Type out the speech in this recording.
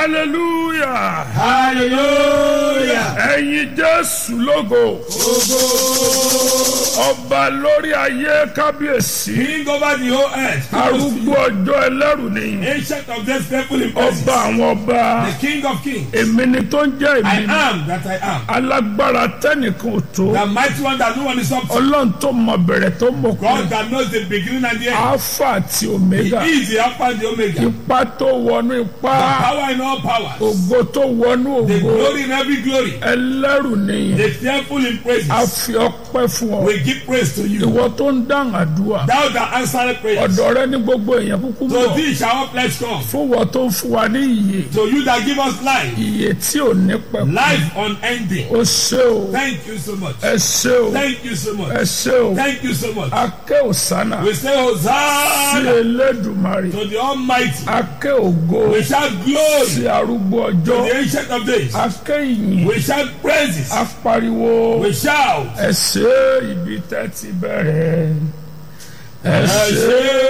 hallelujah hallelujah. ẹ̀yin jésù lógo ọba lórí ayé kábíyèsí King over the whole earth. arúgbó ọjọ́ ẹlẹ́rù nìyí Ancient of days, faithful in praises. ọba àwọn ọba The King of kings. èmi ni tó ń jẹ́ I èmi ni am that I am. alágbára tẹ́nìkan ò tó The mighty one that no one is up to. ọlọ́run tó mọ bẹ̀rẹ̀ tó mọ God kú that knows the beginning and the end. alpha àti He omega is the Alpha and the Omega. ipa tó wọnú ipá Power in all powers. ògo tó wọnú The ògo glory in every glory. ẹlẹ́rù nìyí The fearful in a praises. fi ọpẹ́ fún ọ We give praise to you. ìwọ tó ń dáhùn àdúrà Thou that answered prayers. ọ̀dọ̀ rẹ ní gbogbo èèyàn kúkú To mọ̀ thee shall all flesh come. fún wọn tó ń fún wa ní ìyè To you that give us life. ìyè tí ò ní pẹ̀kú Life unending. ó ṣe o Thank you so much. ẹ ṣe o Thank you so ẹ much. ṣe o Thank you so much. akẹ́ òsánà We say sí Hosanna elédùmarè to the Almighty. akẹ́ ògo We shout glory sí arúgbó to ọjọ́ the Ancient of Days. akẹ́ ìyìn We shout praises. apariwo We shout. ẹ ṣe ibi tẹ́ ti bẹ̀rẹ̀ ẹ Ẹ ṣe. ṣé.